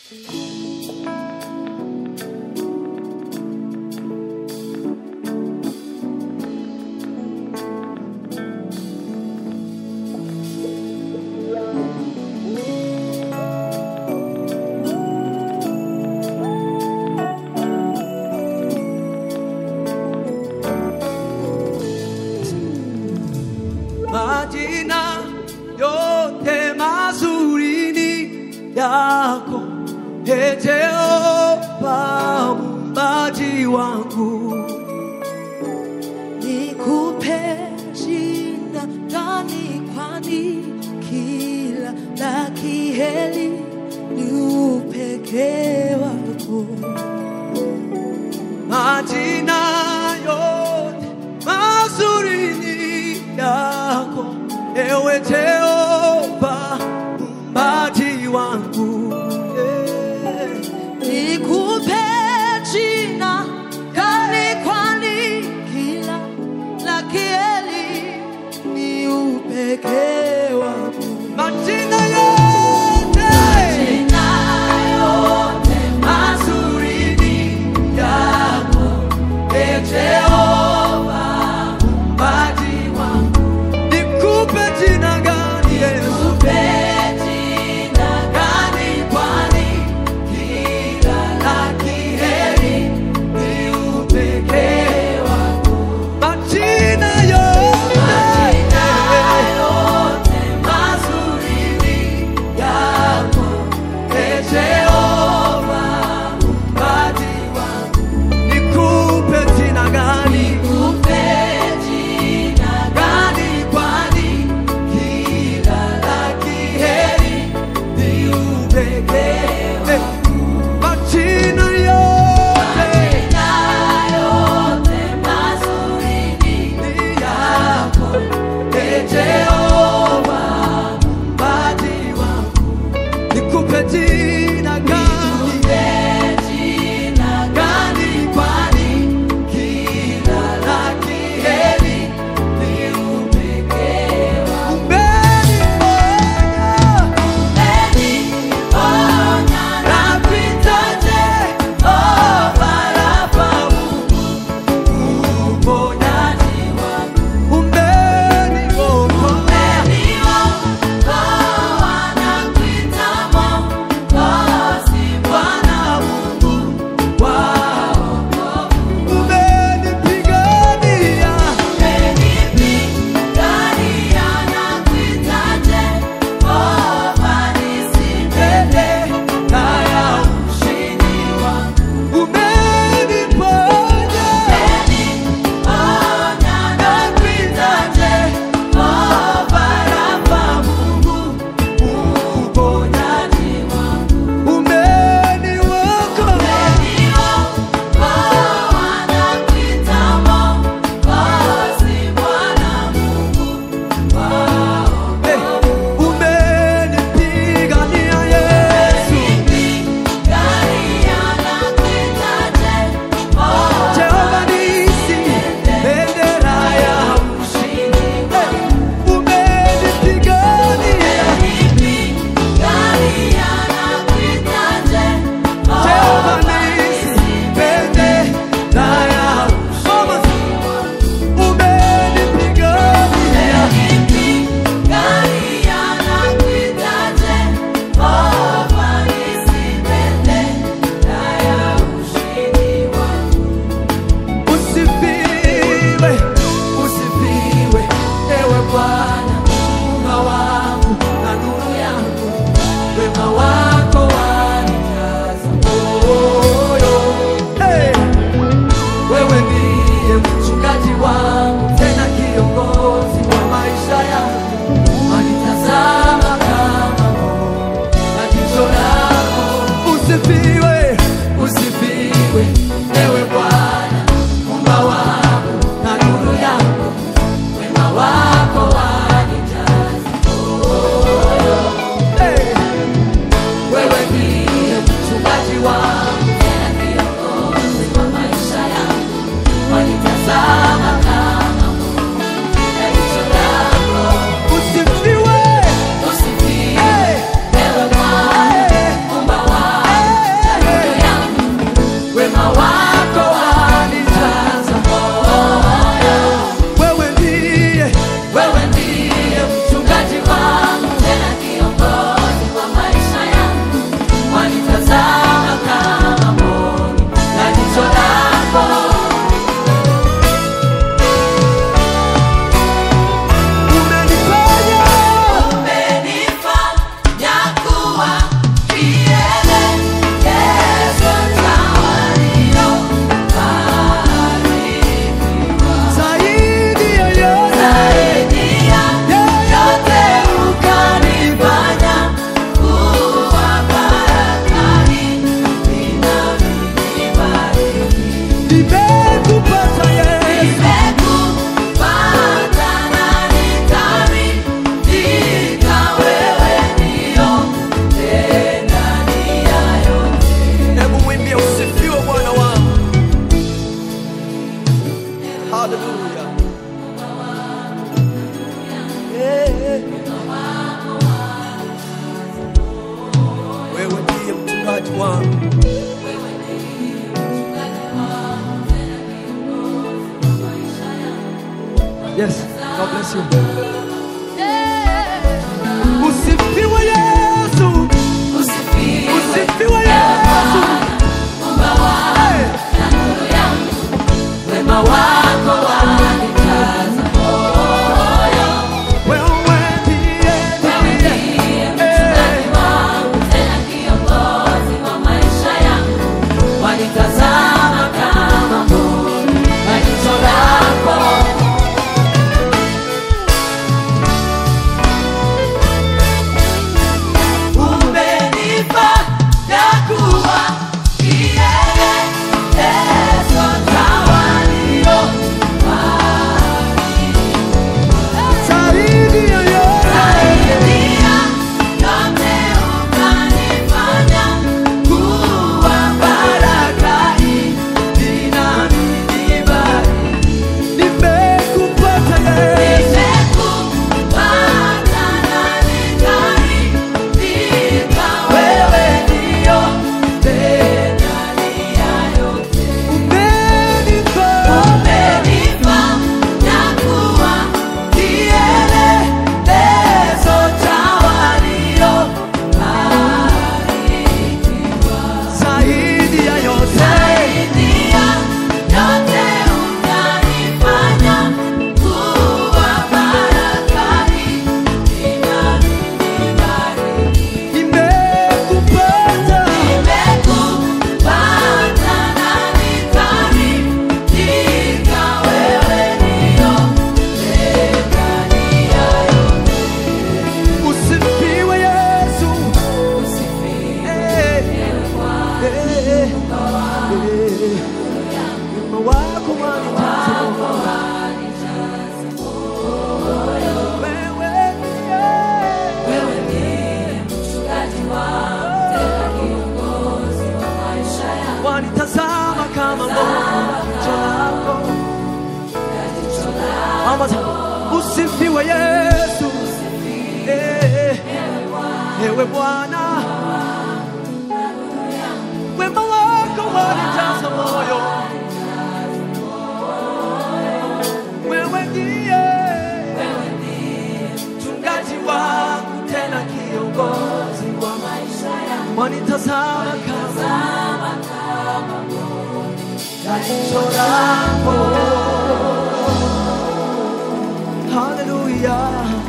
majina yote mazuri ni yako Ee Jehova muumbaji wangu nikupe jina gani kwani kila la kiheri ni upekee wako majina yote mazuri ni yako ewe Jehova muumbaji wangu yeah. nikupe jina gani kwani kila la kiheri ni upekee wako majina yote mazuri ni yako Ee Jehova muumbaji wangu nikupe jina gani Yesu gani kwani kila la kiheri ni upekee wako majina yote mazuri ni yako Ee Jehova muumbaji wangu nikupe jina gani gani kwani kila la kiheri ni upekee wako majina yote ni yako Ee Jehova muumbaji wangu nikupe jina gani gani kwani kila la kiheri ni upekee wako Mbeni moja Yesu. Usifiwe Yesu. Usifiwe Yesu. Hey. Wema wako wanitaza moyo, Wewe ndiye wewe ndiye mchungaji wangu, tena kiongozi wa maisha yangu. Wanitazama kama mboni kwa jicho lako. Umenipa ya kuwa kielelezo cha walio zaidi ya yote. Saidia yote ukanifanya kuwa baraka hii inanibariki. Nimekupata Yesu. Nimekupata na nikaridhika, wewe ndio ndani ya yote. Umenipa Umenipa na kuwa kielelezo cha walio barikiwa. zaidi ya yote. Saidia yote unanifanya kuwa baraka hii inanibariki. Nimekupata Nimekupata na nikaridhika, wewe ndio ndani ya yote. usifiwe Yesu. Usifiwe Eh, eh, eh. Wema wako wanijaza moyo. Wewe ndiye. Wewe ndiye mchungaji wangu, tena kiongozi wa maisha yangu. wanitazama kama jicho lako. Mama, usifiwe Yesu. Eh, Ewe Bwana, wema wako wanijaza moyo. Wewe ndiye mchungaji wangu, tena kiongozi wa maisha yangu. Wanitazama kama jicho lako. Haleluya,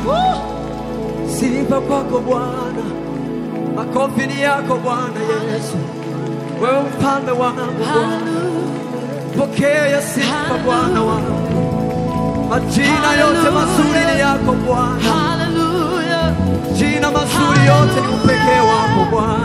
sifa kwako Bwana, makofi ni yako Bwana Yesu, wewe mfalme wangu Bwana, pokea sifa Bwana wangu, majina yote mazuri ni yako Bwana, Hallelujah. jina mazuri yote ni upekee wako Bwana.